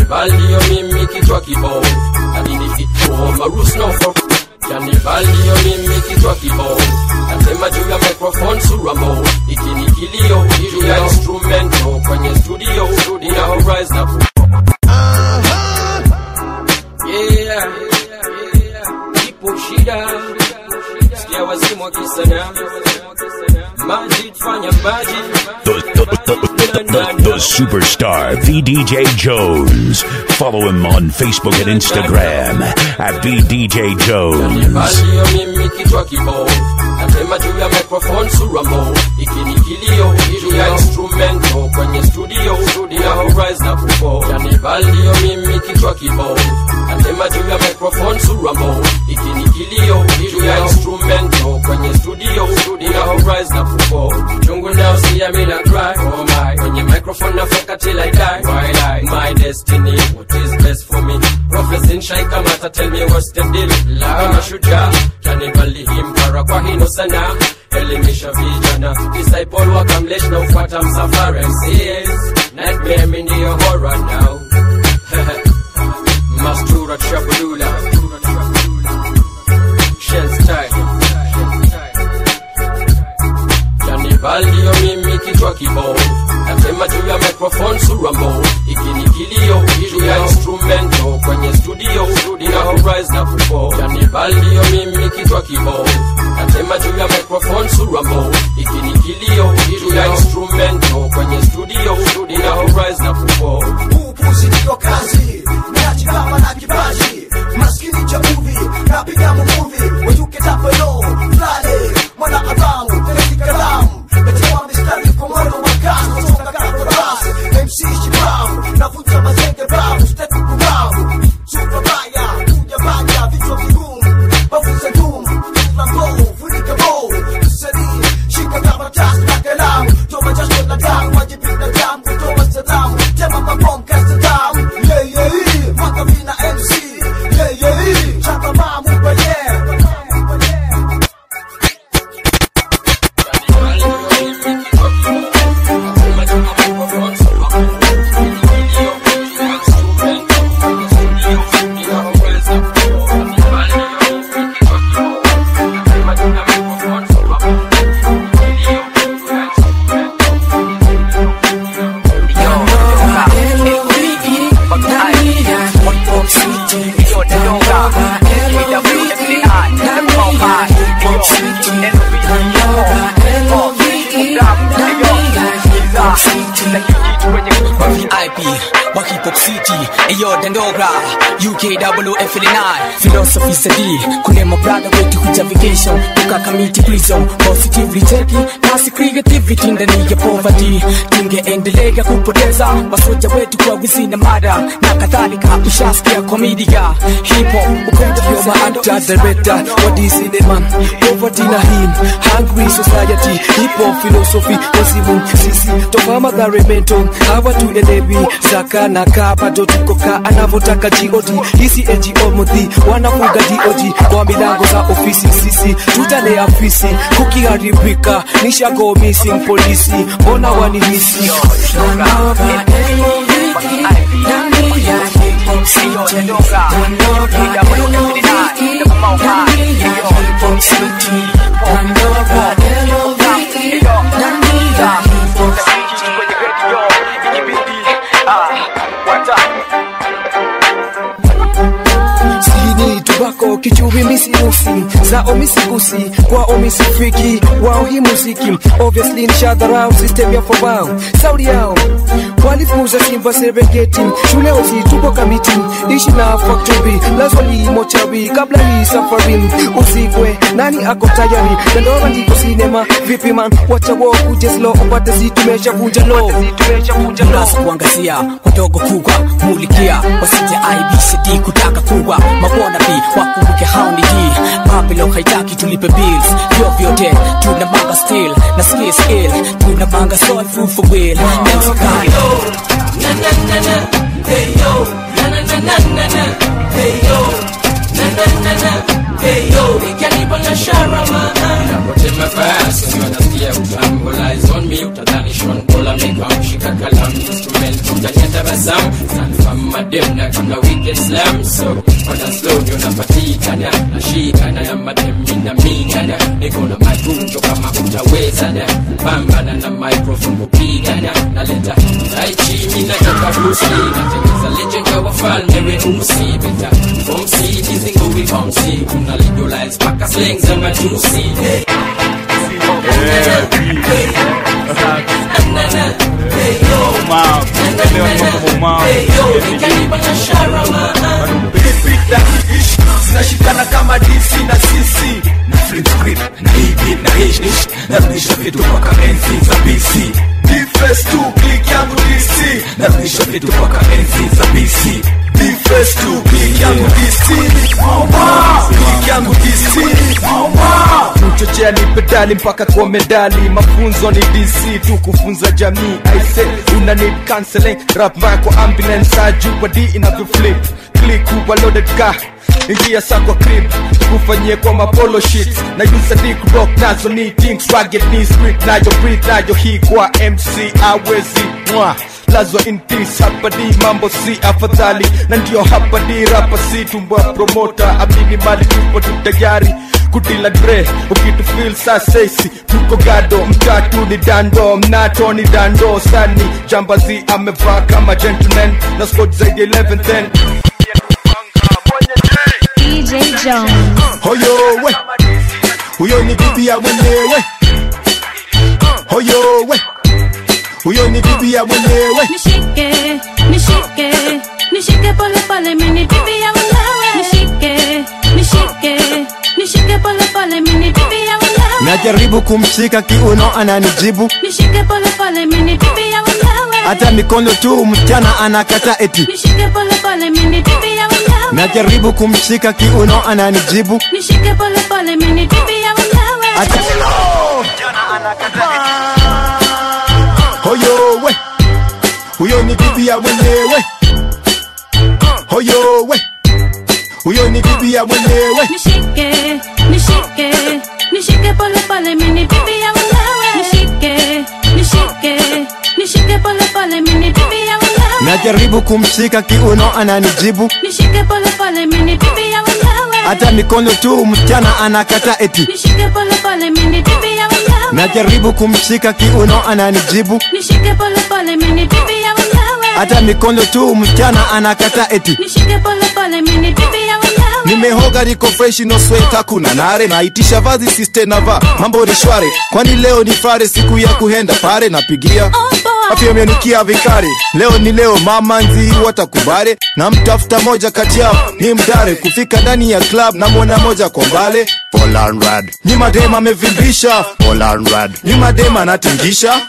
Janibalio mimi kichwa kibao Adini fituo marus no for Janibalio mimi kichwa kibao Nasema juu ya microphone suramo Ikini kilio juu ya instrumento Kwenye studio Ina horizon na Yeah Ipo shida Sikia wazimu wakisana Majid fanya majid The, the, the, the, the, the superstar VDJ Jones. Follow him on Facebook and Instagram at VDJ Jones. Balio mimi kichwa kibao Nasema juu ya microphone suramo Ikini kilio juu ya instrumento Kwenye studio Ina horizon na kufo Yani balio mimi kichwa kibao Nasema juu ya microphone suramo Ikini kilio juu ya instrumento Kwenye studio Ina horizon na kufo Chungu now see I mean I cry Oh my Kwenye microphone nafeka till I die Why lie My destiny What is best for me Prophecy nshai kamata tell me what's the deal Kama shujaa Kanibali himpara kwa hino sana Elimisha vijana Disciple wakamlesh na ufuata msafara MCs Nightmare mi ndiyo horror now Mastura Trabulula Shell style Janibalio mimi kichwa kibao Nasema juu ya microphone suramo Ikini kilio juu ya instrumento Kwenye studio Ina horizon na kufo Janibalio mimi kichwa kibao Nasema juu ya microphone suramo Ikini kilio juu ya instrumento Kwenye studio Ina horizon na kufo upuzi ndio kazi niachi kama na kipaji maskini cha muvi napiga mumuvi wejuke tapelo flale mwana adamu teleki kalamu natewa mistari kwa mwendo wa kasi kutoka kato basi MC Shibam navuta mazenge bamu stepu kubamu super baya kuja baya vichwa vigumu bafuza ngumu flambo funika bo sadi shika kama tasi na kalamu toa jasho na damu wajibina damu kutoa salamu tema mabom kasta damu yeah yeah yeah mwaka vina MC yeah yeah yeah chapa mamu kwa yeah VIP wa hip hop city eyo dandogra UKWF9 philosophy sadi kune mabrada wetu kuja vacation tuka kamiti prison positively cheki kasi creativity ndani ya poverty tungeendelea kupoteza wasoja wetu kwa wizi na mada na kadhalika ushasikia kwa media hip hop ukwenda You're my actor, director, what is cinema Poverty na him, hungry society Hip hop philosophy, wazimu sisi Toka madhare mento, hawa tuelewi Zaka na kaa, bado tuko kaa Anavotaka GOD, hisi NGO muthi Wanafuga DOG, kwa milango za ofisi Sisi, tutalea fisi Kukiharibika, nisha go missing polisi Mbona wanihisi Sini tubako kichuvi misiusi za omisigusi kwa omisifiki wao hii muziki obviously ni shadharau system ya fobao saudi yao walifuza simba serengeti shule osi tupo kamiti ishi na factory lazwali mochawi kabla hii safari usikwe nani ako tayari nandora ndiko sinema vipi man wacha wo kujeslo upate zitumesha vunja lo Mlazo kuangazia wadogo kubwa mulikia wasije IBCD kutaka kuwa mabona bi wakumbuke hao ni hii Babylon haitaki tulipe bills vyo vyote tuna manga still na skill skill tuna manga soul food for will MC Kyle Napotema fast, wanasikia utamu Lies on me, utadhani Sean Paul ameka mshika kalamu Instrument, utanyeta basamu Stand mamadem na tuna wicked slam so wana slow ndio napatikana nashikana na madem minamingana niko na matunjo kama utawezana pambana na microphone kupigana naleta taichi minatoka brusi natengeza legend ya wafalme weusi beta fomsi kizingowi fomsi kuna legalize paka slang za matusi zinashikana kama dc na cc na flip script na hivi na hish narudisha vitu mpaka enzi za bc Defense tu click yangu dc narudisha vitu mpaka enzi za bc Defense tu click yangu dc click yangu dc mchochea ni pedali mpaka kwa medali mafunzo ni dc tu kufunza jamii aise una need counseling rap mbaya kwa ambulance ajua d inavyoflip click kuwa loaded car ingia sa kwa crib kufanyie kwa mapolo shit na use dick rock nazo ni things rugged ni street nayo breathe nayo hii kwa mc awezi mwa lazwa in peace hapa di mambo si afadhali na ndio hapa di rapa si tumbwa promota amini mali tupo tu tayari kutila dre ukitu feel sasesi tuko gado mtatu ni dando mnato ni dando sani jambazi amevaa kama gentleman na squad zaidi ya 11 then DJ Jones. hoyo we huyo ni bibi ya mwenyewe hoyo we huyo ni bibi ya mwenyewe nishike nishike nishike pole pole mini bibi ya mwenyewe nishike nishike nishike pole pole mini bibi ya mwenyewe najaribu kumshika kiuno ananijibu nishike pole pole mini bibi ya mwenyewe hata mikono tu msichana anakata eti nishike pole pole mini bibi ya mwenyewe najaribu kumshika kiuno ananijibu nishike pole pole mini bibi ya mwenyewe hata hoyo we huyo ni bibi ya mwenyewe hoyo we huyo ni bibi ya mwenyewe nishike nishike nishike pole pole mini bibi ya mwenyewe nishike nishike nishike pole pole mini bibi ya mwenyewe najaribu kumshika kiuno ananijibu nishike pole pole mini bibi ya mwenyewe hata mikono tu msichana anakata eti nishike pole pole mini bibi ya mwenyewe najaribu kumshika kiuno ananijibu nishike pole pole mini bibi ya mwenyewe hata mikono tu msichana anakata eti nishike pole pole mini bibi ya mwenyewe nimehoga niko fresh no sweta kuna nare naitisha vazi siste nava mambo ni shware kwani leo ni fare siku ya kuhenda pare napigia Oh, boy. afyamenikia vikari leo ni leo mama nzi watakubare na mtafuta moja kati yao ni mdare kufika ndani ya club na mwona moja kwa mbale nyimadema amevimbisha nyimadema anatingisha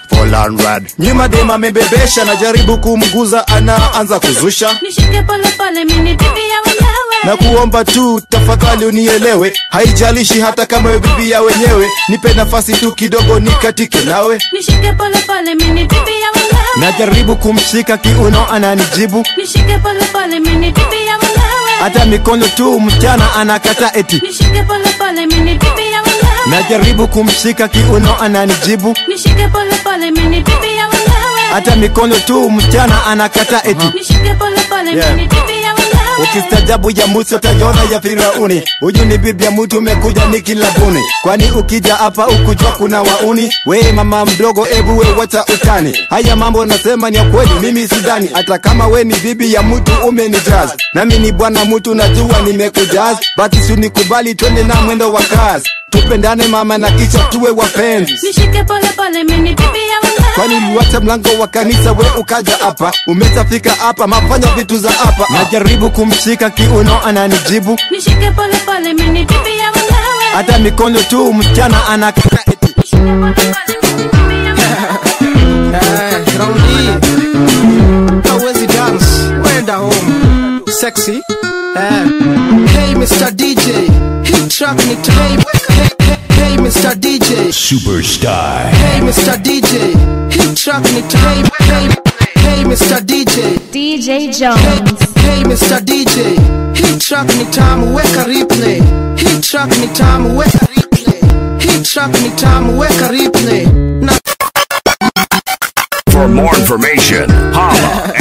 nyimadema amebebesha najaribu kumguza anaanza kuzusha nishike pole pole mini bibi ya mwenyewe na kuomba tu tafadhali unielewe haijalishi hata kama we bibi ya wenyewe nipe nafasi tu kidogo nikatike nawe nishike pole pole mini bibi ya mwenyewe najaribu kumshika kiuno ananijibu nishike pole pole mini bibi ya mwenyewe hata mikono tu msichana anakata eti nishike pole pole mini bibi ya mwenyewe najaribu kumshika kiuno ananijibu nishike pole pole mini bibi ya mwenyewe hata mikono tu msichana anakata eti nishike pole pole Yeah. mini bibi ya mwenyewe ukistajabu ya musi utaiona ya firauni huyu ni bibi ya mtu umekuja ni kilabuni kwani ukija hapa ukujua kuna wauni we mama mdogo ebu we wacha utani haya mambo nasema ni ya kweli mimi sidani hata kama we ni bibi ya mtu umenijaz nami ni bwana mtu najua nimekujaz basi sunikubali twende na mwendo wa kazi tupendane mama na kisha tuwe wapenzi nishike pole pole mini bibi ya mwenyewe kwani uliwacha mlango wa kanisa we ukaja hapa umeshafika hapa mafanya vitu za hapa najaribu kumshika kiuno ananijibu nishike pole pole mini bibi ya mwenyewe hata mikono tu msichana anakata eti nishike pole pole mini bibi ya mwenyewe Eh, raundi hawezi dance wenda home sexy eh. hey mr dj hii track ni ta- hey, hey, hey, hey mr dj Superstar. hey mr dj hii track ni ta- hey, hey, hey mr dj DJ Hey, Jones. hey Mr. DJ, hii track ni tamu, weka replay. Hii track ni tamu, weka replay. Hii track ni tamu, weka replay. Na For more information, holla at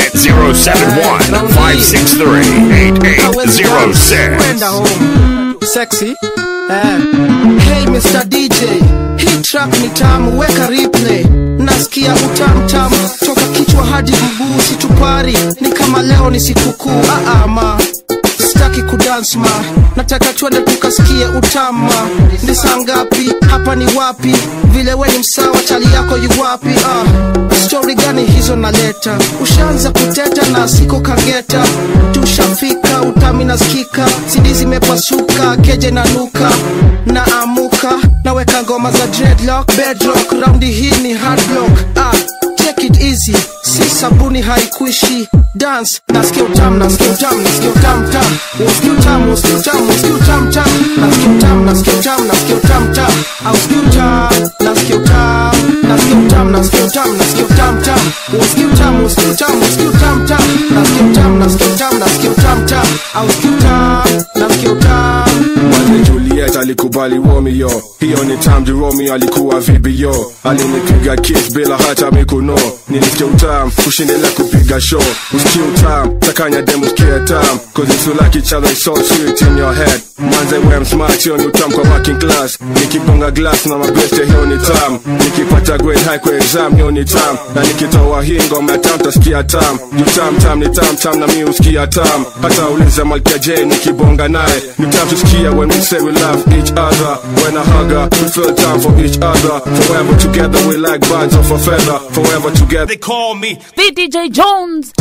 071-563-8806. Kwenda home. Sexy. Eh. Hey Mr. DJ, hii track ni tamu, weka replay. Nasikia utamu tamu toka kichwa hadi mguu, situpari ni kama leo ni sikukuu. Ah, ah, ma sitaki kudance ma, nataka twende tukasikie utama. Ni saa ngapi? Hapa ni wapi? Vile we ni msawa, chali yako yu wapi? Ah, stori gani hizo naleta? Ushaanza kuteta na siko kageta, tushafika utami nasikika, sidi zimepasuka, keje na nuka na amuka, naweka ngoma za dreadlock, bedrock, raundi hii ni hard block. Ah, take it easy, si sabuni haikuishi dance nasikia utamu nasikia utamu nasikia utamu tamu usikia utamu usikia utamu usikia utamu tamu nasikia utamu nasikia utamu nasikia utamu tamu au usikia utamu nasikia utamu nasikia utamu nasikia utamu nasikia utamu tamu usikia utamu usikia utamu usikia utamu tamu nasikia utamu nasikia utamu nasikia utamu tamu au usikia utamu nasikia utamu Mwanze Juliet alikubali Romeo, hiyo ni tamji Romeo alikuwa vibio, alinipiga kiss bila hata mikuno, nilisikia utam kushindelea kupiga show, usikie utam takanya demo usikie tam, cause if you like each other it's so sweet in your head. Mwanze wem smart, hiyo ni utam kwa working class, nikiponga glass na mabeste hiyo ni tam, nikipata grade high kwa exam hiyo ni tam, na nikitoa hii ngoma ya tam tasikia tam, juu tam tam ni tam tam na mi usikia tam, hata uliza Malkia J nikibonga naye, ni tam tusikia when we say we love each other. When I hug her, we feel time for each other. Forever together, we like birds of a feather. Forever together. They call me VDJ Jones.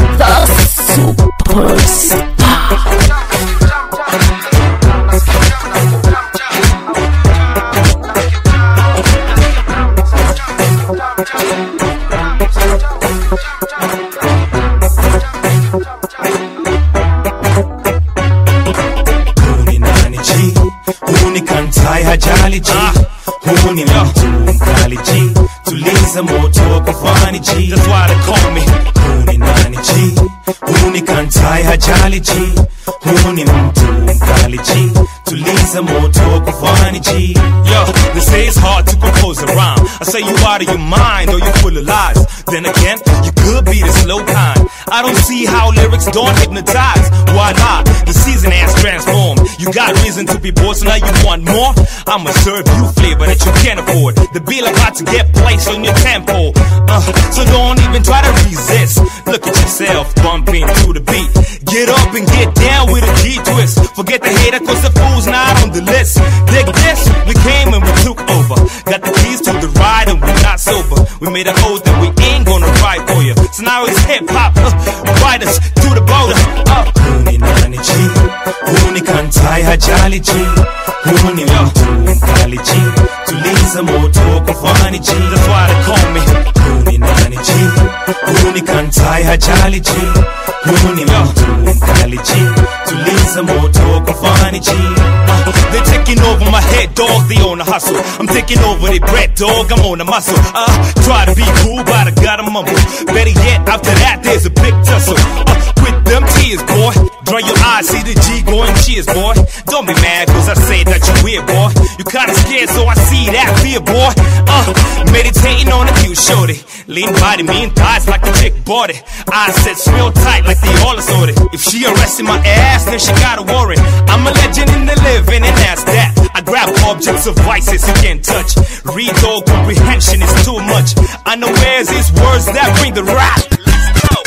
Huu ni nani G? Huu ni kantai hajali G. Huu ni mtu mkali G. Tuliza moto kwa fani G. That's why they call me. Huu ni nani G? Huu ni kantai hajali G. Huu ni mtu mkali G. Tuliza moto kwa fani G. Yo, they say it's hard to compose a rhyme. I say you out of your mind or you're full of lies. Then again, you could be the slow kind. I don't see how lyrics don't hypnotize. Why not? The season has transformed. You got reason to be bored, so now you want more. I'ma serve you flavor that you can't afford. The bill about to get placed on your tempo. Uh, so don't even try to resist. Look at yourself bumping to the beat. Get up and get down with a G twist. Forget the hater, cause the fool's not on the list. Dig this, we came and we took over. Got the keys to the ride and we're not sober. We made an oath that we ain't gonna ride for you. So now it's hip hop, uh, ride us to the border. Uh. Huu ni nani G? Huu ni kantai hajali G. Huu ni mtu mkali G. Tuliza moto kwa fani G. That's why they call me. Huu ni nani G? Huu ni kantai hajali G. Huu ni mtu mkali G. Tuliza moto kwa fani G. Uh, They're taking over my head, dog. They on a hustle. I'm taking over their bread, dog. I'm on a muscle. Uh, try to be cool, but I gotta mumble. Better yet, after that, there's a big tussle. Uh, with them tears, boy. Dry your eyes, see the G going cheers, boy. Don't be mad, cause I say that you weird, boy. You kinda scared, so I see that fear, boy. Uh, meditating on a cute shorty. Lean body, mean thighs like the chick bought it. Eyes set real tight like they all assorted. If she arrested my ass, then she gotta worry. I'm a legend in the living, and that's that. I grab objects of vices you can't touch. Read all comprehension is too much. Unawares is words that bring the rap. Let's go.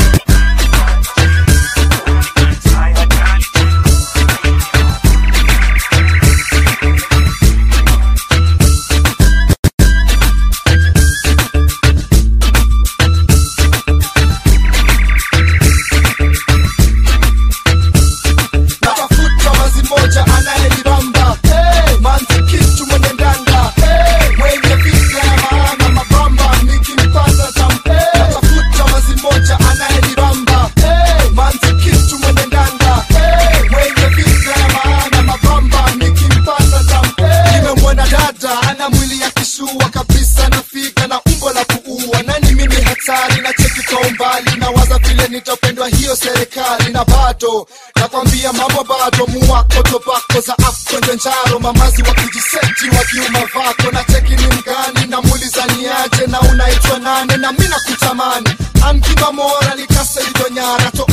natafuta wazi moja anayenibamba hey, manzi kitu mwenye ndanda hey, mwenye visa ya maana mabamba nikimpata tampe natafuta wazi moja anayenibamba hey, manzi kitu mwenye ndanda hey, mwenye visa ya maana mabamba nikimpata tampe nimemwona dada ana mwili ya kishua kabisa nafika na umbo la kuua nani mimi hatari na cheki kwa umbali na waza vile nitapendwa hiyo serikali na bado nakwambia mambo bado muwako tobako za afkonjo njaro mamazi wakijiseti wakiuma vako na cheki ni mgani na muuliza niaje na unaitwa nane na mina kutamani amkiba mora likasa ilidonyara to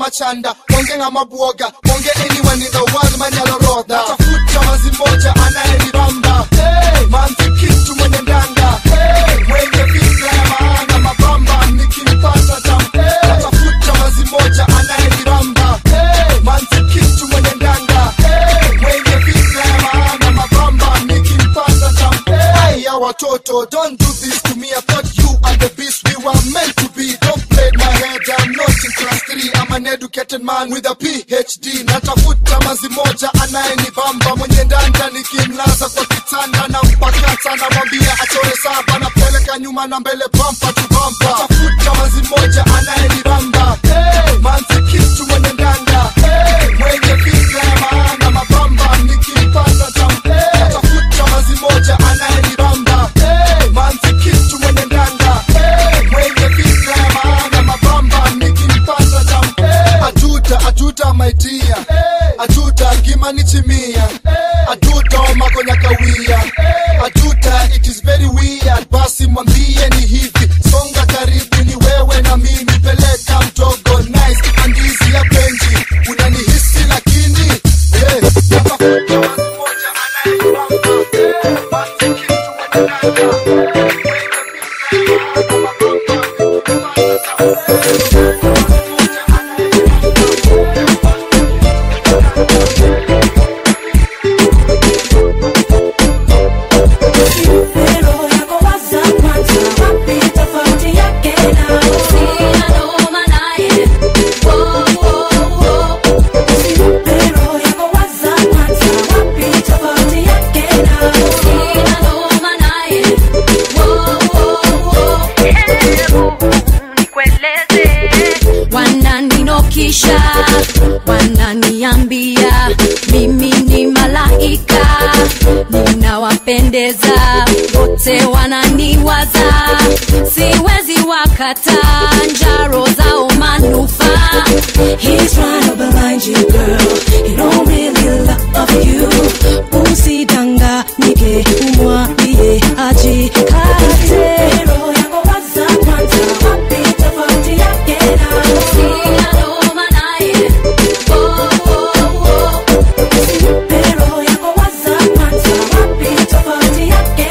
machanda onge ng'ama buoga onge anyone in the world manyalorodha tafuta mazi moja anayenibamba hey, manzi kitu mwenye ndanga hey, mwenye fikra ya maana mabamba nikimpata tam hey, tafuta mazi moja anayenibamba hey, manzi kitu mwenye ndanga hey, mwenye fikra ya maana mabamba nikimpata tam hey, ya watoto don't do this to me I thought you and the beast we were meant to be don't play my head I'm not in class 3 I'm an educated man with a PhD natafuta mazi moja anayenibamba mwenye ndanda nikimlaza kwa kitanda na mpakata namwambia achore saba napeleka nyuma na mbele bampa tu bampa tafuta mazi moja anayenibamba hey, manzi kitu mwenye ndanda hey, mwenye fikra ya maana mabamba nikimpata tam hey, tafuta mazi moja anayenibamba hey, manzi kitu mwenye ndanda hey, mwenye fikra ya maana mabamba nikimpata tam hey, ajuta ajuta my dear ajuta ngimani chimia ajuta omakonya kawia ajuta it is very weird basi mwambie ni hivi songa karibu ni wewe na mimi peleka mdogo nice andizi ya benji unanihisi lakini yeah, natafuta wazi moja anayenibamba yeah, basi kitu mwenye wananinokisha wananiambia mimi ni malaika ninawapendeza wote wananiwaza siwezi wakata njaro zao manufaa He's trying to blind you, girl. He don't really love you. Usidanganyike, umwambie ajikate. Roho yako waza kwanza, wapi tofauti yake na Usimpe roho yako waza kwanza, wapi tofauti yake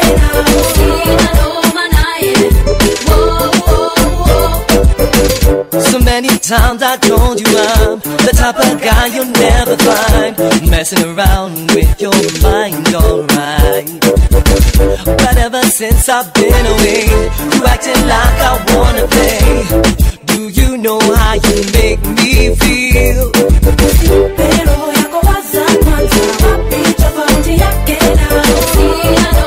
So many times I told you I'm the type of guy you'll never find messing around with your mind, alright. But ever since I've been away, you acting like I wanna play. Do you know how you make me feel? roho yako waza kwanza, wapi tofauti yake na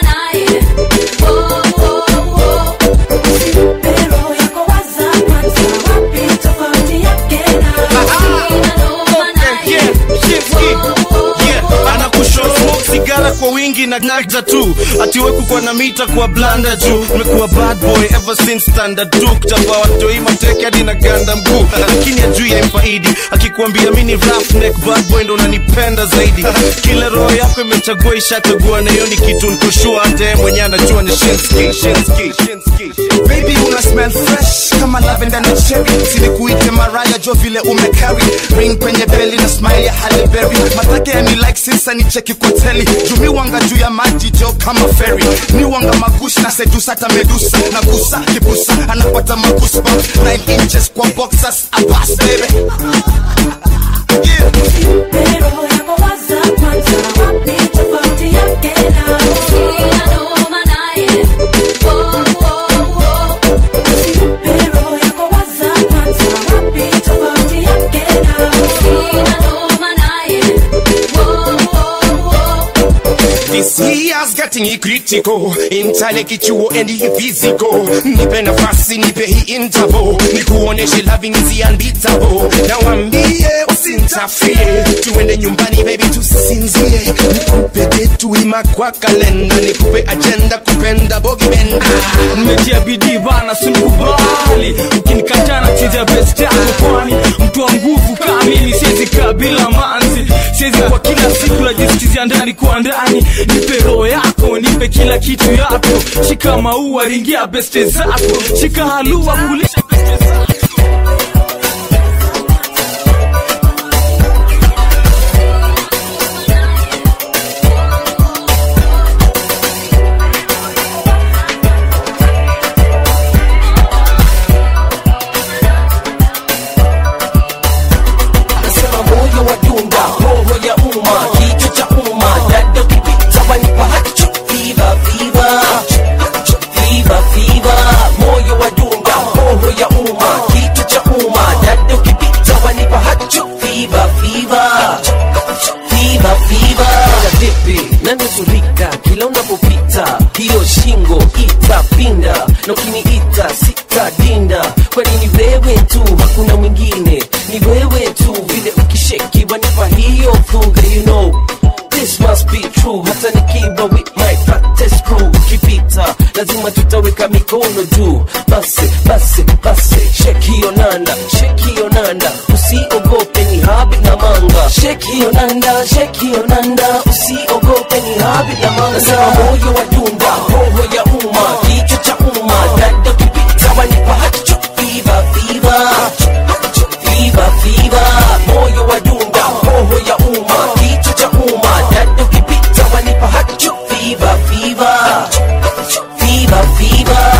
Usimpe roho yako waza kwanza, wapi tofauti yake anakushoo sigara kwa wingi na nagda tu atiweku kwa na mita kwa blanda juu nimekuwa bad boy ever since standard tu kutambua watoi mateke hadi na ganda mguu lakini ajui ya mfaidi akikuambia mi ni rough neck bad boy ndo unanipenda zaidi kila roho yako imechagua ishachagua na hiyo ni kitu nikoshua hata yeye mwenyewe anajua ni shinski shinski shinski baby una smell fresh kama lavender na cherry silikuite maraya jo vile umecarry ring kwenye beli na smile ya Halle Berry matake ya ni like sinsa ni cheki kwa teli jumi wanga juu ya maji jo kama ferry ni wanga magush na sedusa hata medusa na gusa kibusa anapata magusba 9 inches kwa boxers abas baby roho yako waza kwanza, wapi tofauti yake na Usimpe roho yako waza kwanza, wapi tofauti yake This year's getting critical Intale kichuo and physical Nipe nafasi nipe hii interval Nikuoneshe loving is unbeatable Na wambie usintafie Tuende nyumbani baby tusinzie Nikupe detu ima kwa kalenda Nikupe agenda kupenda bogi benda nimetia bidii bana sinikubali ukinikatana cheza best yako kwani mtu wa nguvu kamili siwezi kaa bila manzi siwezi kwa kila siku najisikizia ndani kwa ndani nipe roho yako nipe kila kitu yako shika maua ringia beste zako shika halua kulisha beste zako na ukiniita sitadinda kwani ni wewe tu hakuna mwingine ni wewe tu vile ukisheki wanipa hiyo fuga you know This must be true hata nikiwa with my practice crew ukipita lazima tutaweka mikono juu basi basi basi shake hiyo nanda shake hiyo nanda usiogope ni habi na manga shake hiyo nanda shake hiyo nanda usiogope ni habi na manga nasema moyo wa dunda roho ya umma kichwa cha umma dada kipita wanipa hacho fiva fiva fiva fiva moyo wa dunda roho ya umma kichwa cha umma dada kipita wanipa hacho fiva fiva fiva fiva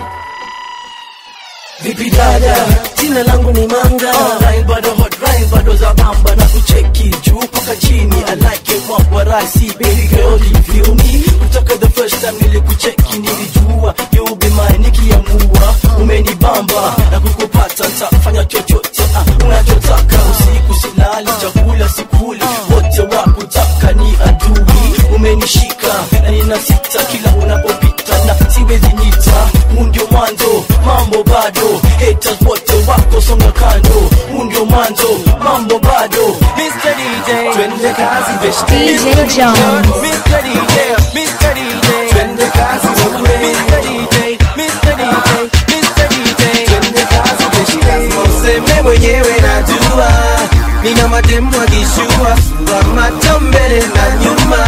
vipi dada jina langu ni manga rai bado hot rai bado za bamba na kucheki juu mpaka chini i like it what what i see baby girl you feel me kutoka the first time nilikucheki nilijua you be mine nikiamua umenibamba na kukupata nitafanya chochote ah, unachotaka usiku silali chakula sikuli wote wakutaka ni adui umenishika na ninasita kila unapopita na siwezi nyita huu ndio mwanzo mambo bado haters wote wako songa kando huu ndio mwanzo mambo bado Mr. DJ twende kazi best DJ Jones. Mr. DJ Mr. DJ twende kazi Mr. DJ Mr. DJ Mr. DJ twende kazi best lazima useme mwenyewe najua nina mademu akishua sura macho mbele na nyuma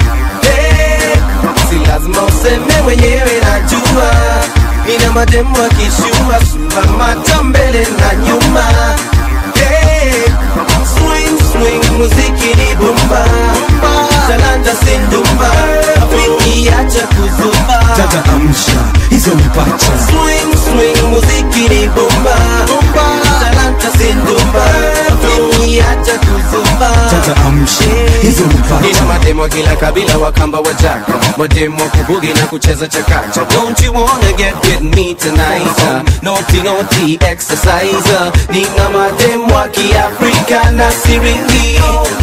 hey, si lazima useme mwenyewe najua nina mademu akishua sura macho mbele na nyuma hey, swing swing muziki ni bumba talanta sindumba afiki acha kuzumba dada amsha hizo mpacha swing swing muziki ni bumba talanta sindumba afiki acha kuzumba dada amsha hizo mpacha nina mademo kila kabila wakamba wajaka mademo kubugi na kucheza chakacha don't you wanna get with me tonight uh, naughty naughty exercise uh, nina mademo wa kiafrika na siringi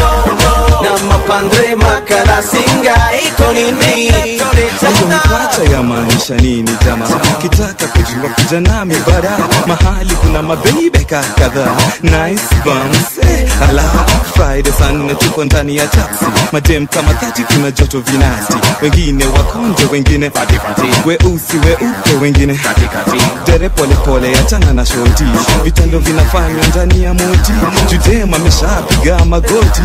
na mapandre makalasinga iko nini hizo mpacha ya maanisha nini jama kitaka kujua kuja nami bara mahali kuna mabebeka kadhaa nice bums eh, ala friday saa nne tuko ndani ya taxi madem kama tati kuna joto vinasti wengine wakonje wengine weusi weupe wengine dere polepole achana na shoti vitendo vinafanywa ndani ya moti judem ameshapiga magoti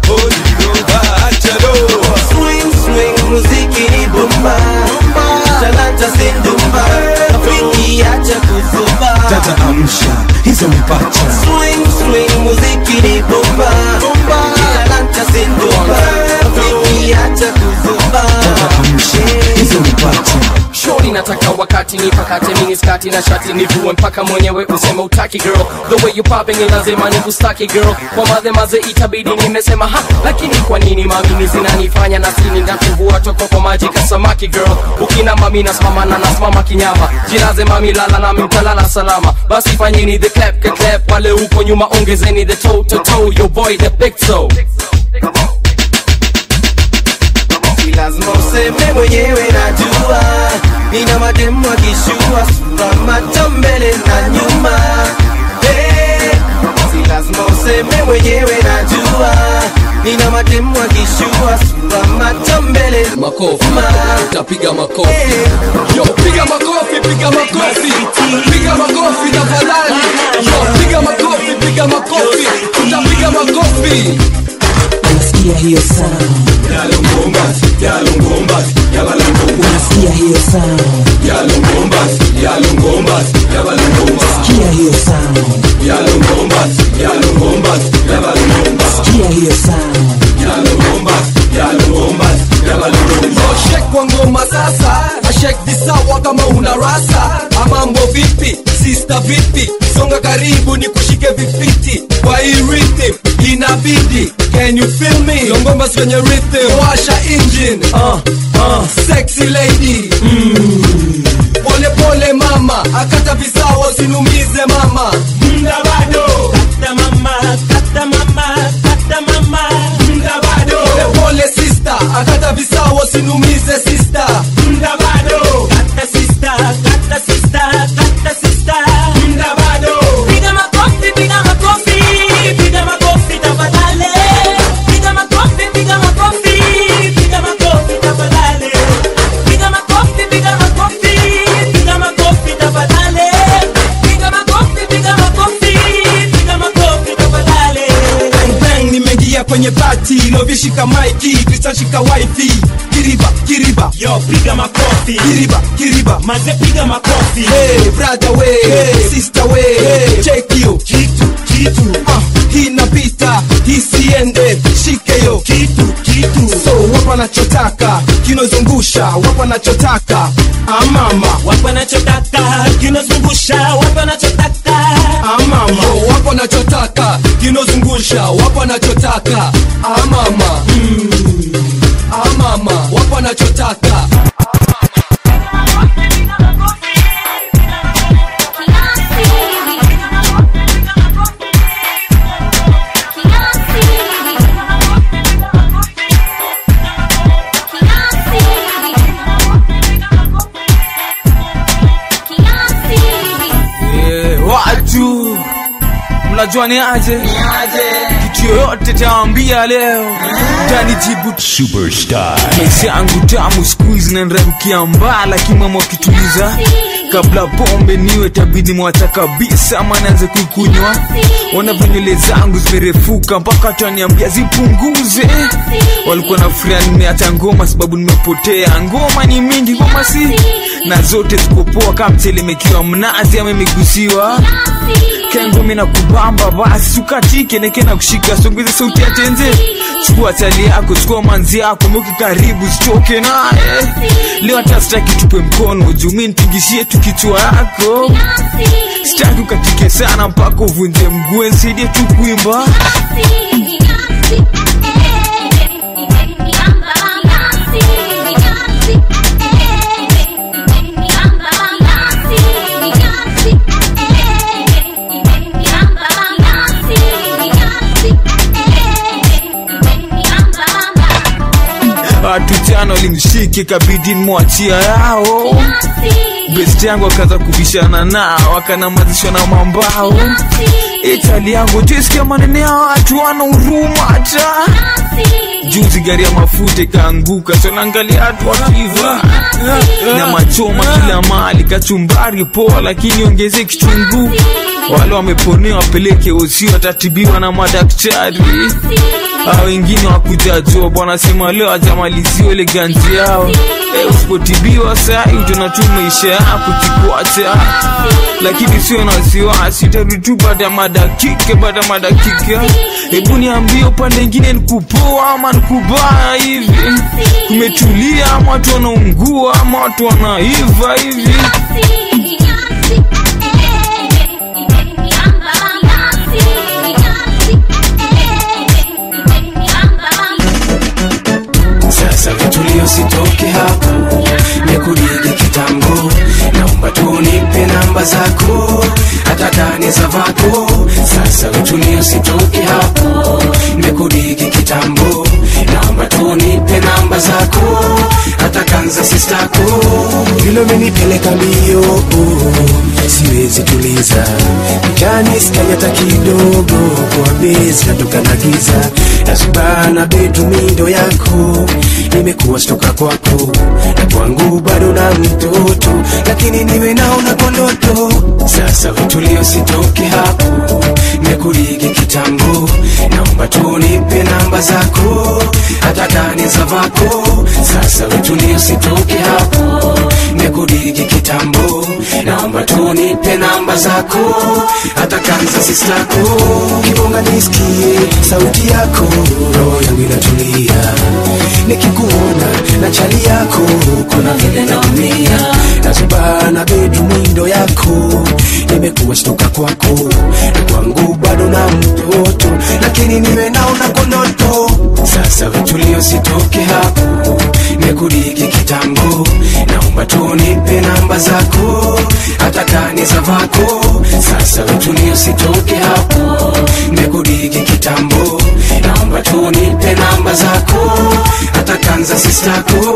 swing swing muziki ni bumba talanta sindumba afiki acha kuzumba dada amsha hizo mpacha swing swing muziki ni bumba talanta sindumba afiki acha kuzumba hizo mpacha shori nataka wakati nipakate mini skati na shati nivue mpaka mwenyewe useme utaki girl the way you popping ni lazima nikustaki girl kwa madhe maze itabidi nimesema ha lakini kwa nini mamini zinanifanya na sini natuvua toko kwa maji kasamaki girl ukina mami nasimama na nasimama kinyama jilaze mami lala nami mtalala salama basi fanyeni the clap clap clap wale huko nyuma ongezeni the toe to toe your boy the big toe si lazima useme mwenyewe najua nina mademu akishua sura macho mbele na nyuma hey, si lazima useme mwenyewe najua nina mademu akishua sura macho mbele makofi utapiga makofi yo piga makofi piga makofi piga makofi tafadhali yo piga makofi piga makofi utapiga makofi unasikia hiyo sound unasikia hiyo sound sikia hiyo sound sikia hiyo sound shek kwa ngoma sasa na shek visawa kama una rasa amambo vipi sista vipi songa karibu ni kushike vifiti kwa hii rhythm inabidi can you feel me longomba kwenye rhythm washa engine uh, uh, sexy lady mm. pole pole mama akata visawa sinumize mama mda bado kata mama kata mama kata mama mda bado pole pole sister akata visawa sinumize sister mda bado kata sister kata kwenye bati lovishika maiki kristashika wifi kiriba kiriba yo piga makofi kiriba kiriba maze piga makofi hey, brother we hey, sister we hey, check you kitu kitu uh, hii napita hisiende shike yo kitu kitu so wapo anachotaka kinozungusha wapo anachotaka amama wapo anachotaka kinozungusha wapo anachotaka amama Yo, wapo anachotaka kinozungusha wapo anachotaka amama mm. amama wapo anachotaka Eh, watu mnajua ni aje kitu yoyote tawambia leo tanijibu Superstar. maisha yangu tamu siku hizi nanramkia mbaa lakini mama wakituliza kabla pombe niwe tabidi mwacha kabisa ama naanze kuikunywa ona venywele zangu zimerefuka mpaka twaniambia zipunguze walikuwa na furia nimeacha ngoma sababu nimepotea ngoma ni mingi ngoma si na zote zikopoa kama mtelemekiwa mnazi ama imegusiwa kengumi na kubamba basi sukatike neke na kushika songeze sauti ya tenze chukua tali yako chukua manzi yako mweke karibu sitoke naye leo hata sitaki tupe mkono jumi nipigishie tu kichwa yako sitaki ukatike sana mpaka uvunje mguu nsaidie tu kuimba watu jana walimshike kabidi mwachia yao best yangu akaanza kubishana nao akanamazishwa na mambao itali yangu tuisikia manene ya watu wana huruma hata juzi gari ya mafuta ikaanguka sonaangalia watu wakiva na machoma kila mali kachumbari poa lakini ongeze kitunguu wale wameponea wapeleke usi watatibiwa na madaktari a wengine wakujajua bwana sema leo ajamaliziwa ile ganzi yao e, usipotibiwa sai utaona tu maisha yako kikuacha lakini sio na wasiwasi utarudi tu baada ya madakika baada ya madakika hebu niambie upande ingine nikupoa ama nikubaya hivi kumetulia ama watu wanaungua ama watu wanaiva hivi sasa vitulio sitoke hapo nikudige kitambo naomba tunipe namba zako hata kani za vako sasa vitulio sitoke hapo nikudige kitambo naomba tunipe namba zako hata kanza sistako vile umenipeleka mbio siwezi tuliza mjani sikai hata kidogo kwa bezi natoka na giza nasubana betumindo yako nimekuwa stoka kwako na kwangu bado na mtoto lakini niwe naona kwa ndoto sasa vitulio sitoke hapo mekurigi kitambo naomba tunipe namba zako hata kani za vako sasa vitulio sitoke hapo mekurigi kitambo naomba tunipe namba zako hata kanza sistako kibonga nisikie sauti yako roho yangu inatulia nikikuona na chali yako kuna vile naumia nazubana bedu mwindo yako nimekuwa stoka kwako na kwangu bado na mtoto lakini niwe naona kwa ndoto sasa vitulio sitoke hapo mekurigi kitambo naomba tunipe namba zako hata kani za vako sasa vitulio sitoke hapo mekurigi kitambo naomba tunipe namba zako hata kanza sistako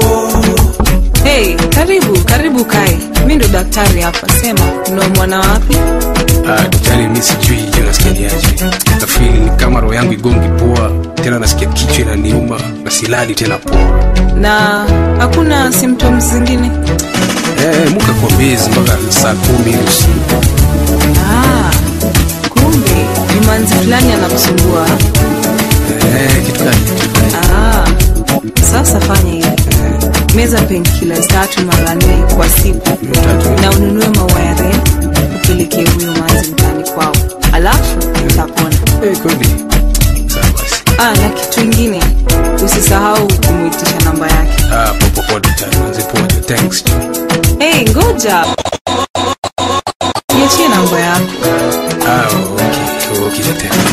Hey, karibu karibu kai mi ndo daktari hapa sema unaumwana wapi Ah, daktari mi sijui je nasikiaje nafili ni kama roho yangu igongi poa tena nasikia kichwa inaniuma na silali tena poa na hakuna symptoms zingine eh, muka kwa bezi mpaka saa kumi hivi usiku ah, kumbe ni manzi fulani anakusumbua eh, meza painkillers tatu mara nne kwa siku na ununue maua ya red upelekee huyo manzi mtani kwao alafu utapona ah, na kitu ingine usisahau kumwitisha namba yake Ah, popopote tano zipoje thanks hey, ngoja niachie namba yako ah okay okay tena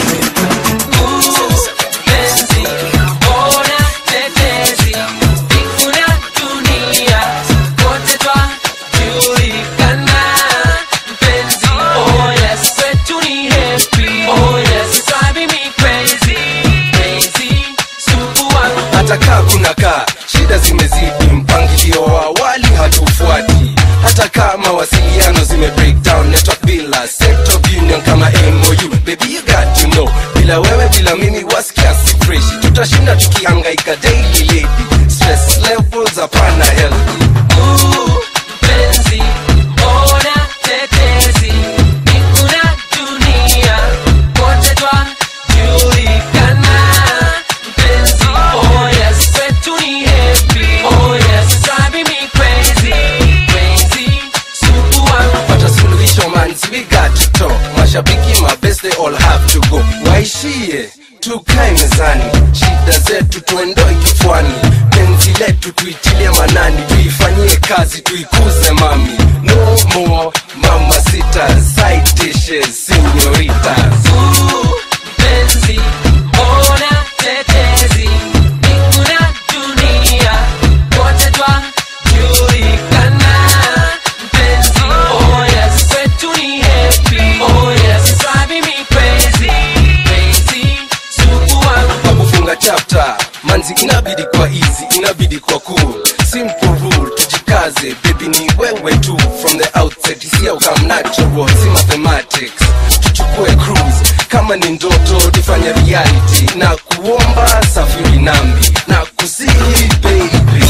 hata kaa kuna kaa shida zimezidi mpangilio wa awali hatufuati hata kaa mawasiliano zime breakdown network bila set of union kama mou baby you got to know bila wewe bila mimi wasikia si freshi tutashinda tukihangaika daily lady stress levels hapana healthy Ooh, penzi, ona tetezi, ni kuna dunia, wote twajulikana. Penzi, oh yes, kwetu ni happy, oh yes, driving me crazy, crazy, supu wangu. Pata suluhisho man, we got to talk. Mashabiki mabest they all have to go. Waishie tukae mezani, shida zetu tuendoe kichwani, penzi letu tuitilie manani, tuifanyie kazi, tuikuze mami. No more mama sita, side dishes, senoritas. Ooh, penzi, ona tetezi, ni kuna dunia, wote twajulikana. Penzi, oh yes, kwetu ni happy, oh yes, driving me crazy, crazy, supu wangu. Kwa kufunga chapter, manzi inabidi kwa easy, inabidi kwa cool. Simple rule, tujikaze, baby ni wewe tu. From the outset, isi au come natural, si mathematics. Tuchukue cruise, kama ni ndoto, tufanye reality. Na kuomba safiri nami, na kusihi baby.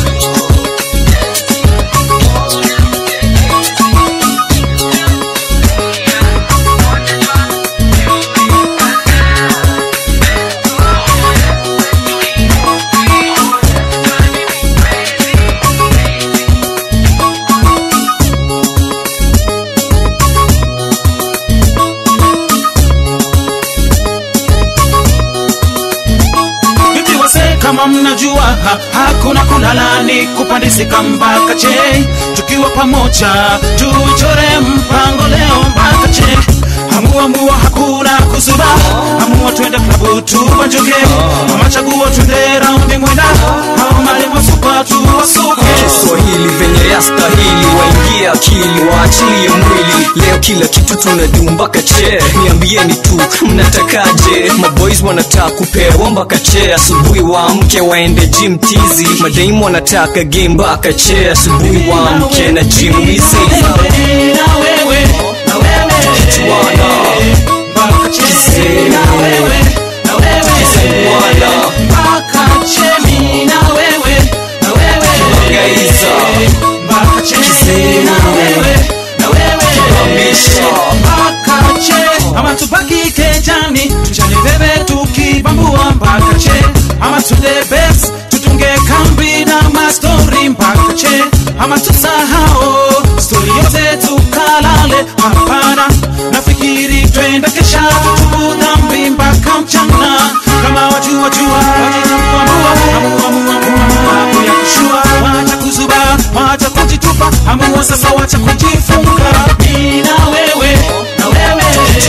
Vipi wase kama mnajua ha, hakuna kulala ni kupandisika mpaka che tukiwa pamoja tuchore mpango leo mpaka che hamuamua hakuna kusuba hamua twende klabu tubanjuke mama chagua twende raundi mwenda hao malimo supa tuwasuke Kiswahili venye yastahili, waingie akili, waachilie mwili. Leo kila kitu tunadu mpaka che, niambieni tu mnatakaje? Maboys wanataka kupewa mpaka che, asubuhi waamke waende gym tizi. Madaimu wanataka game mpaka che, asubuhi waamke na gym hizi. na wewe na wewe Kichwana Kise na wewe na wewe Kisewana mpaka chemi na wewe na wewe Gaiza mpaka chemi na wewe na wewe Kibamisha mpaka che ama tubaki kejani tuchane bebe tukibambua mpaka che ama tule bes tutunge kambi na mastori mpaka che ama tusahao stori yote tukalale hapana nafikiri twende kesha tutubu dhambi mpaka mchana kama wajua jua wajitambua amua amua amua hapo ya kushua wacha kuzuba wacha kujitupa amua sasa wacha kujifunga mimi na wewe na wewe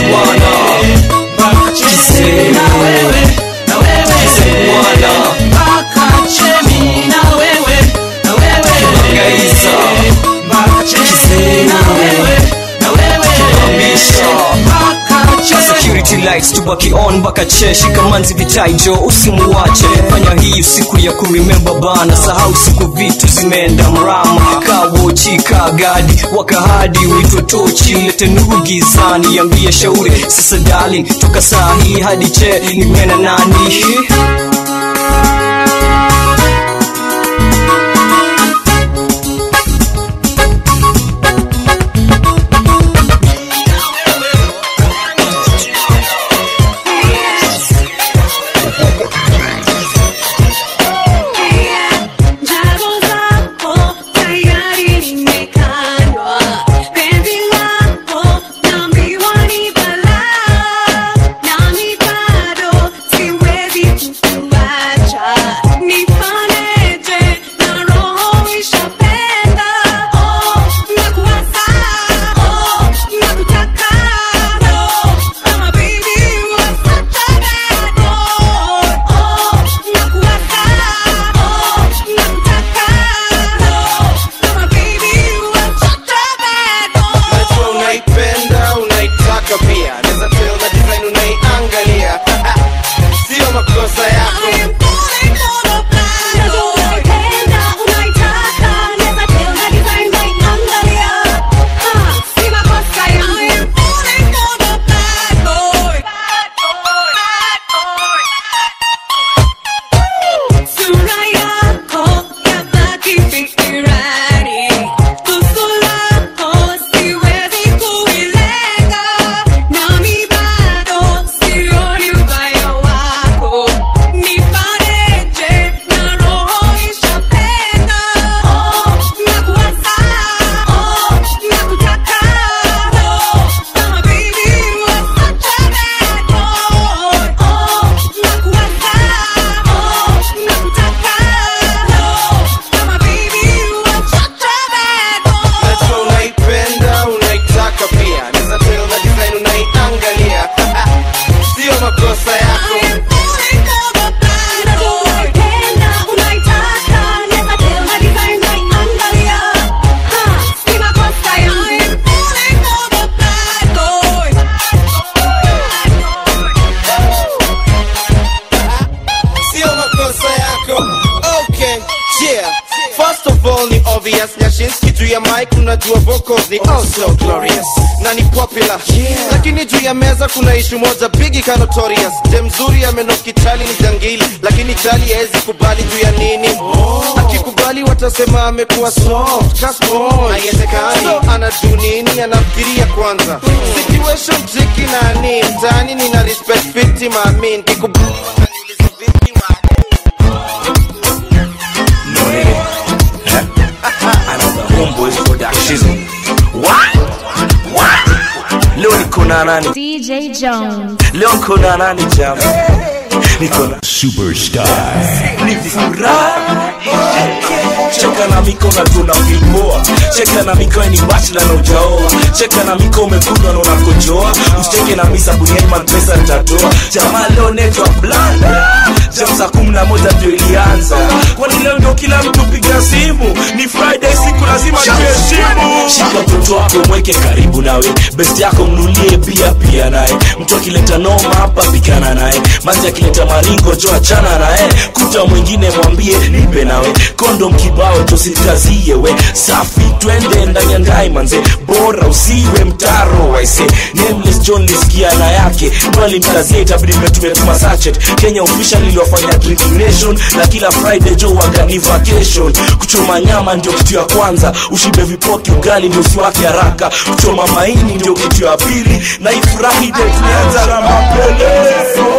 mpaka chini na wewe na wewe mpaka chini na wewe na wewe mpaka chini na wewe na wewe mpaka chini security lights tubaki on mpaka che shikamanzi vitaijo usimuwache fanya hii siku ya kuremember bana sahau siku vitu zimeenda mrama kawochi kagadi wakahadi uitwe tochi lete nuru gizani yambie shauri sasa darling toka saa hii hadi che nimena nani Njaro zako Notorious Nyashinski juu ya mic unajua vocals ni oh so glorious na ni popular lakini juu ya meza kuna ishu moja bigi ka Notorious dem mzuri amenokitali ni jangili lakini jali haezi kubali juu ya nini akikubali watasema amekuwa soft kasmon haiwezekani so anajuu nini anafikiria kwanza situation tricky na ni mtaani nina respect fiti maamin kikubali Another homeboys production. What? What? Leo niko na nani? DJ Jones. Leo niko na nani jam? Niko na Superstar. ni furaha cheka na miko na tuna vilpoa cheka na miko ni bachla na ujaoa cheka na miko umekundwa na unakojoa usicheke na misa buniaiman pesa nitatoa jamaa leo netwa blanda jam saa kumi na moja ndio ilianza kwani leo ndio kila mtu piga simu ni friday siku lazima tuheshimu shika mtoto wako mweke karibu nawe best yako mnulie pia pia naye mtu akileta noma hapa pikana naye manzi akileta maringo jo achana naye kuta mwingine mwambie nipe nawe kondom kibao tosikazie we safi twende ndani ya ndai manze bora usiwe mtaro waise nameless john lisikia na yake ndo alimkazia itabidi metumetuma sachet kenya official iliwafanya drinking nation na kila friday jo wagani vacation kuchoma nyama ndio kitu ya kwanza ushibe vipoki ugali ndio usiwake haraka kuchoma maini ndio kitu ya pili na ifurahi de tulianza na mapele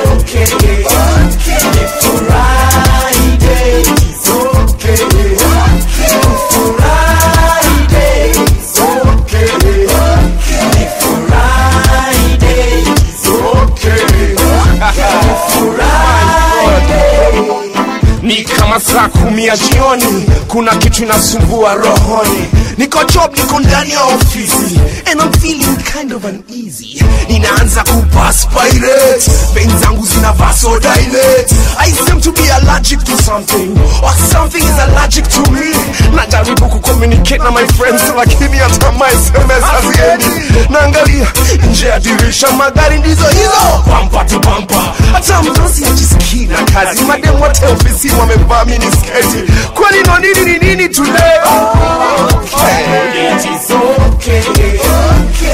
ni kama saa kumi ya jioni kuna kitu inasumbua rohoni niko job niko ndani ya ofisi and I'm feeling kind of uneasy ninaanza kupaspirate vein zangu zina vasodilate I seem to be allergic to something or something is allergic to me najaribu kucommunicate na my friends lakini hata my SMS haziendi naangalia nje ya dirisha magari ndizo hizo bampa tu bampa hata mdosi ajisikii na kazi madem wote ofisi wamevaa mini sketi kwani no nini ni nini tuleo It is okay.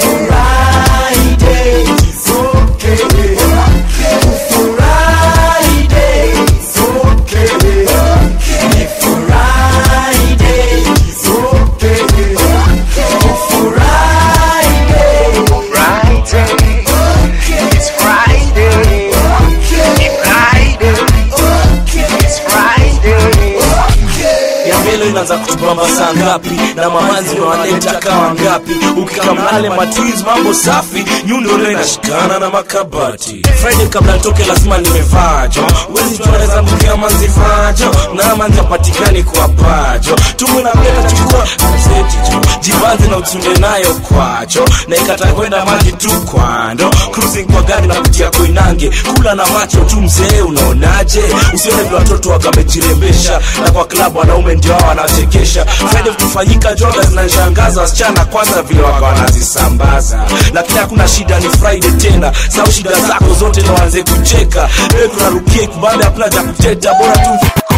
It's Friday. It's Friday. It's Friday. ya mbele inaanza kutubamba saa ngapi na mamanzi wanaleta kama ngapi ukikamale matwiz mambo safi nyundo leo inashikana na makabati friday kabla nitoke lazima nimevajo wezi tunaweza mkia manzi vajo na manzi apatikani kwa pajo tumu na mleta chukua gazeti jo jibanzi na utunde nayo kwacho na ikata kwenda maji tu kwando cruising kwa gari na kutia koinange kula na macho tu mzee unaonaje usione vile watoto wakamejirembesha na kwa klabu wanaume ndio hao wanachekesha friday kufanyika joga zinanishangaza wasichana kwanza vile waka wanazisambaza lakini hakuna shida ni friday tena sau shida zako zote na waanze kucheka ewe kunarukie kubanda hakuna cha kuteta bora tu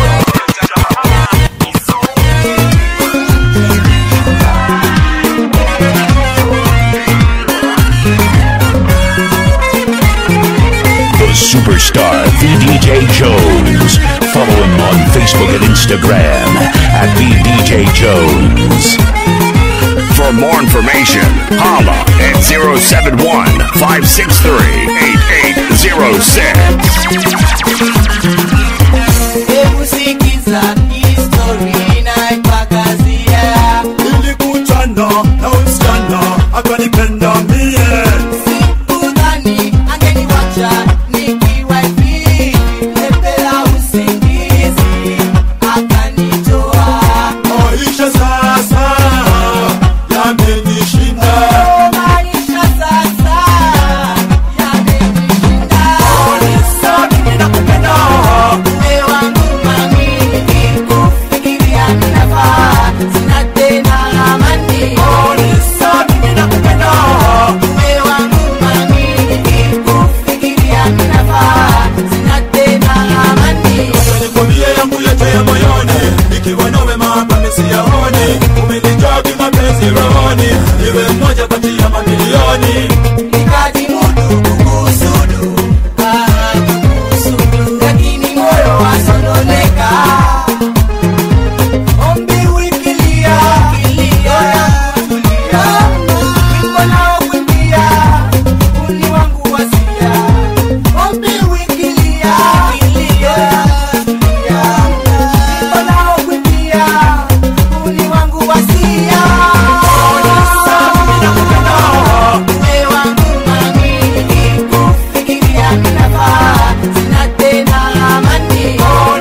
The superstar VDJ Jones. Follow him on Facebook and Instagram at VDJ Jones. For more information, holla at 071 563 8806. Hebu sikiza histori inaipakazia. Nilikutana na msichana akanipenda mie Sikudhani angeniwacha nikiwa hivi. Lepela usingizi akanitoa. maisha sasa yamenishinda Maisha sasa yamenishinda. milioni iwe mmoja kati ya mamilioni nikajimudu kukusudu ah, kukusudu lakini moyo wasononeka ombi wikilia kilia tulia wimbo nao kuimbia uni wangu wasia ombi wikilia kilia tulia wimbo nao kuimbia uni wangu wasia Uwe wangu mami, kufikiria ninafaa, sina tena amani.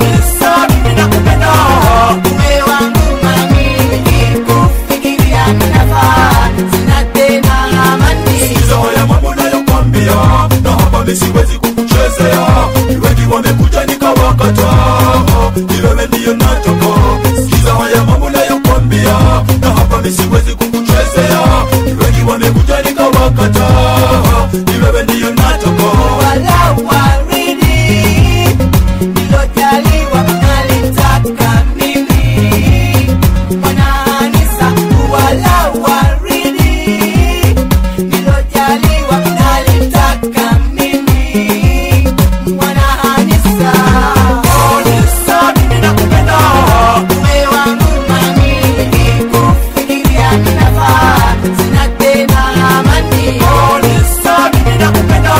Uwe wangu mami, kufikiria ninafaa, sina tena amani. Sikiza haya mambo nayokwambia na hapa mi siwezi kukuchezea Ni wengi wamekuja nikawakata ni wewe ndiyo nataka Sikiza haya mambo nayokwambia na hapa mi siwezi kukuchezea Ni wengi wamekuja nikawakata ni wewe ndiyo nataka Wala waridi, nilojaliwa nalitaka mimi. Mwanaanisa, wala waridi, nilojaliwa nalitaka mimi. Mwanaanisa, uwe wangu mami, kufikiria ninafaa, sina tena amani.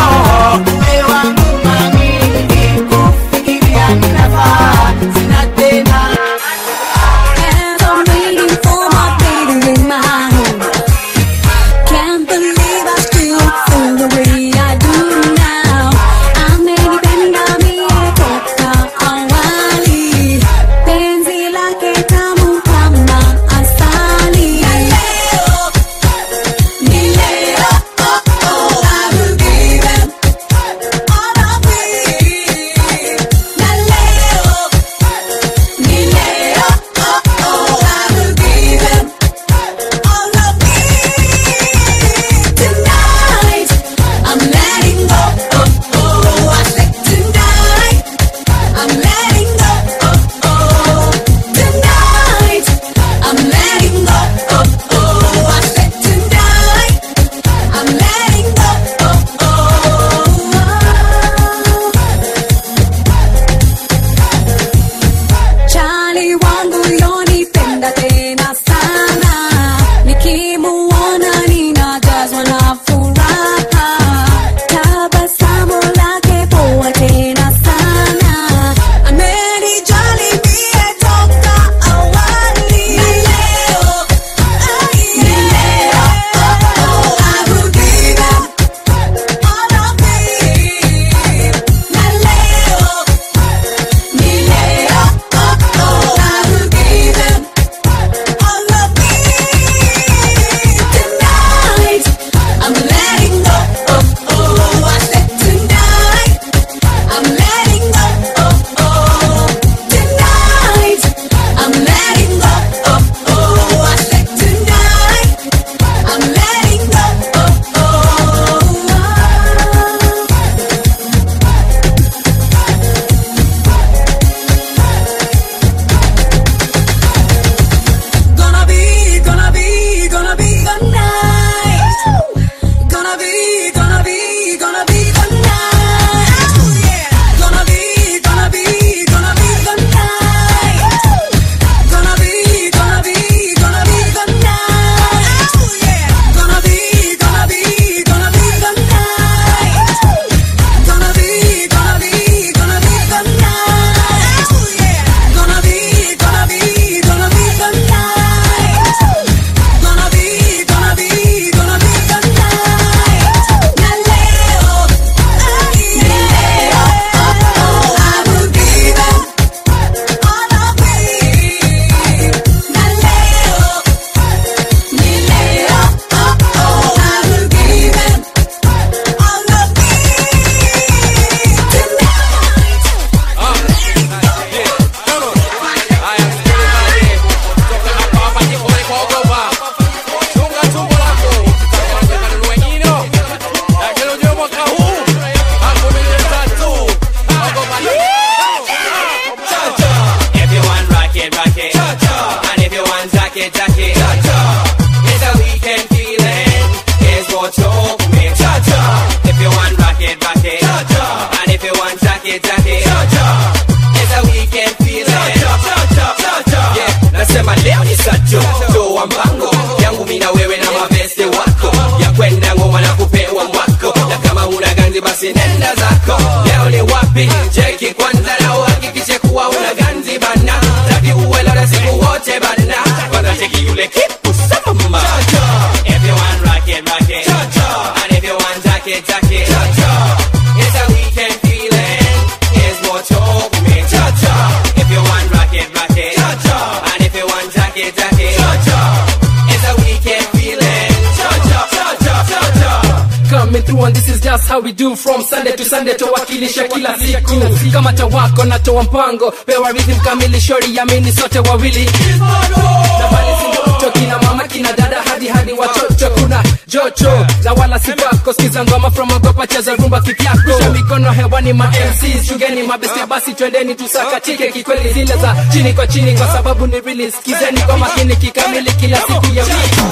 how we do from sunday to sunday towakilisha kila siku kama tawako natoa mpango pewa rhythm kamili shori yamini sote wawili na bali sindio mto kina mama kina dada hadi hadi watoto kuna jocho na wala sipako skiza ngoma from agopa cheza rumba kivyako Rusha mikono hewani ma MCs chungeni mabeste basi twendeni tusakatike kikweli zile za chini kwa chini kwa sababu ni really skizeni kwa makini kikamili kila siku ya wiki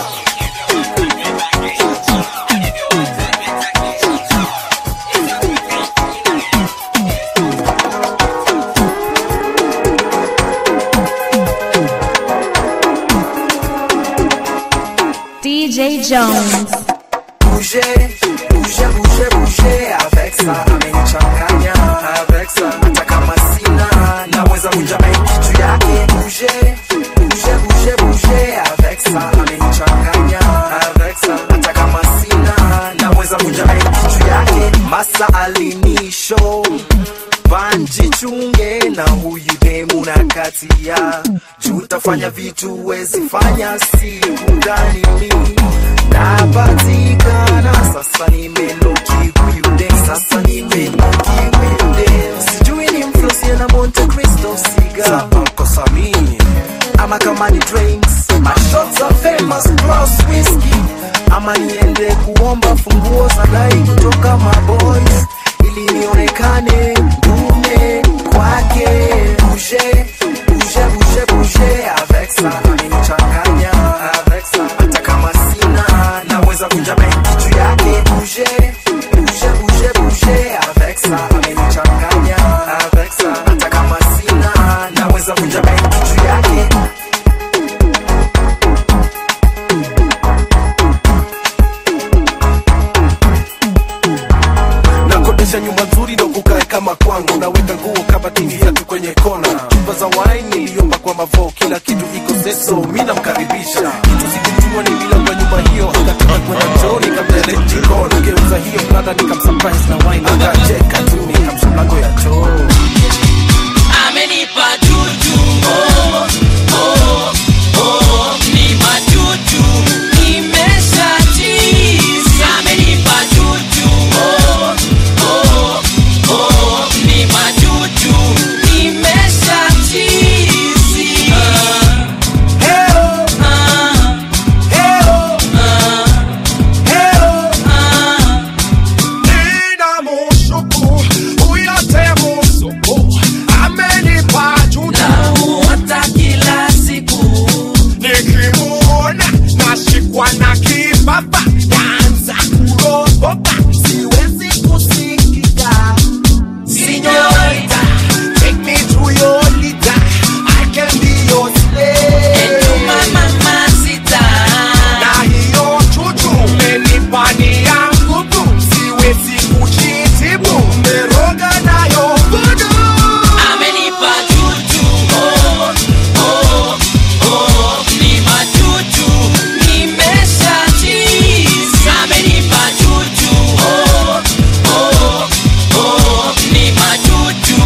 DJ Jones. Bouger, bouger, bouger, bouger avec ça amenichanganya avec ça hata kama sina naweza kunja maiki juu yake bouger, bouger, bouger, bouger avec ça amenichanganya avec ça hata kama sina naweza kunja maiki juu yake masa alinisho banji chunge na huyu demu na katia juu tafanya vitu wezi fanya siku gani mi napatikana sasa nimeloki huyu dem sasa nimeloki huyu dem sijui ni mflosie na monte cristo siga kosa mimi ama kama ni drinks mashots are famous plus whiskey ama niende kuomba funguo za dai kutoka maboys ili nionekane dume kwake bouger bouger bouger bouger avec ça amenichanganya avec ça hata kama sina naweza kunja maiki juu yake bouger bouger bouger bouger avec ça amenichanganya avec ça hata kama sina naweza kunja maiki juu yake nakodesha nyumba nzuri ndo kukae kama kwangu naweka nguo kabatini viatu kwenye kona chupa za wine niliomba kwa mavo kila kitu iko seso mi namkaribisha kitu sikijua ni bila kwa nyumba hiyo akataka kwenda choo nikamtele jikoni geuza hiyo plata nikamsurprise na wine akacheka tu nikamsha mlango ya choo amenipa tutu oh, oh, oh, ni matutu nimeshatiza amenipa tutu oh, oh, oh, ni matutu nimeshatizi Nina mushuku, huyo te musuku, amenipa juju. Namuota kila siku nikimuona nashikwa na kibaba naanza kuropoka siwezi kusikika Señorita, take me to your leader. I can be your slave. Na hiyo chuchu umenipa ni yangu tu, siwezi kujitibu, umeroga nayo voodoo. amenipa tutu oh, oh, oh, ni matutu nimeshatiza amenipa tutu oh, oh, oh, ni matutu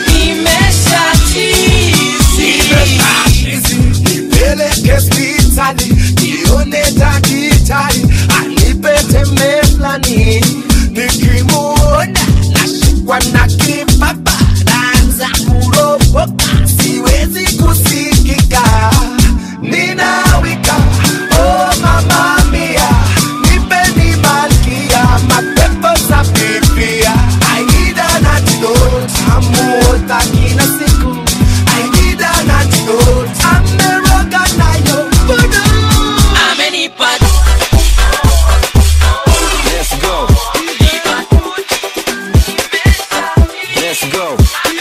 nimeshatizi nipeleke hospitali nione daktari anipe tembe fulani nikimuona nashikwa na kibaba naanza kuropoka siwezi kusikika ninawika oh mama mia nipeni malkia mapepo za biblia I need an antidote amuota kila siku I need an antidote ameroga nayo voodoo amenipa Let's go. Let's go.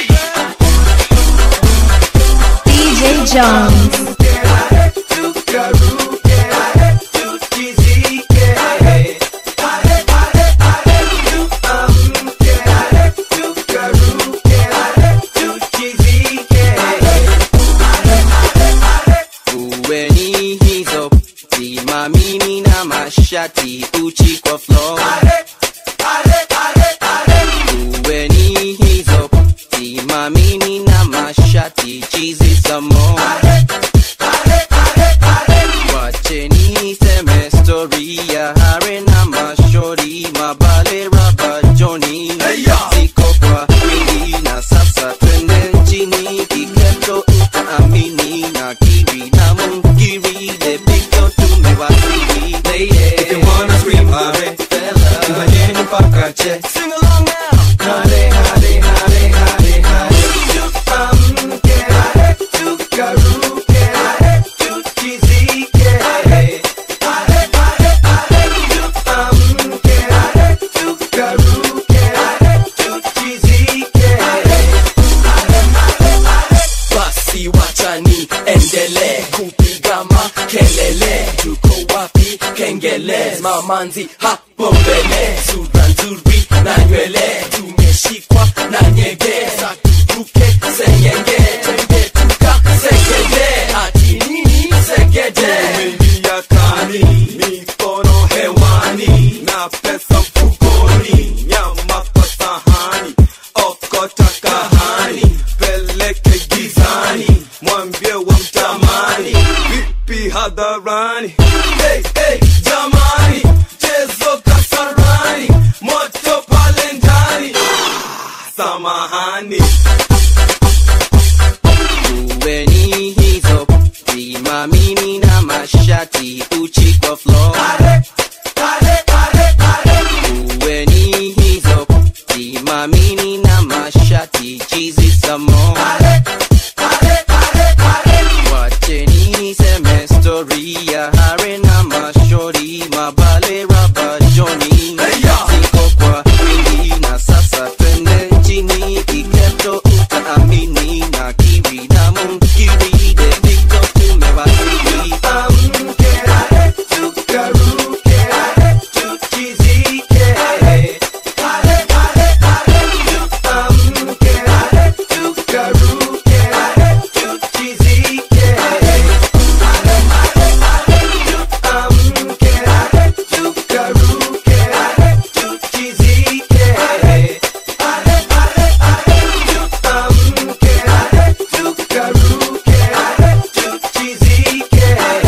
DJ Jones. uweni hizo simamini na mashati uchi kwa floor uweni hizo simamini na mashati chizi samo wacheni sms story ya hare na mashori mabale raba joni ziko kwa wingi na sasa twende nchini kiketo utaamini na kiwi na mungiri depiko tumewasili If you wanna scream hare, tuhanyeni mpaka che. Sing along now. Hare, hare, hare, hare, hare. Tuamke, hare, tukaruke, hare, tuchizike, hare. Hare, hare, hare, tuamke, hare, tukaruke, hare, tuchizike, hare. basi wachani endele kupiga makelele tuko wapi kengele mamanzi hapo mbele sura nzuri na nywele tumeshikwa na nyege sa turuke sengenge twende tukasegede ati nini segede Umeingia kani, mikono hewani, na pesa mfukoni, nyama kwa sahani, okota kahani, peleke gizani, mwambie wamtamani, vipi hadharani. Hey, hey, jamani, chezo kasarani, moto pale ndani, Ah, samahani. Kuweni hizo vimamini na mashati uchi kwa floor. Kuweni hizo vimamini na mashati chizi samo. Wacheni niseme story ya hare na mashori mabale raba joni ziko kwa wingi na sasa twende nchini kiketo utaamini na kiwi na mungiri deviko tumewasili amke hare tukaruke hare tuchizike hare hare hare hare tuamke hare tukaruke hare tuchizike hare hare hare hare tuamke hare tukaruke hare tuchizike hare hare hare hare tuamke hare tukaruke hare tuchizike hare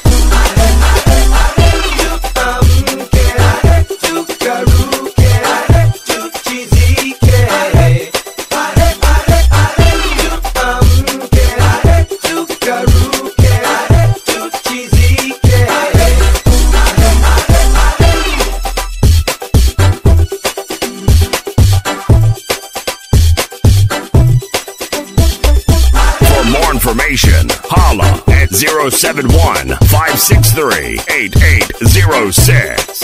For more information, holla at 071 563 8806.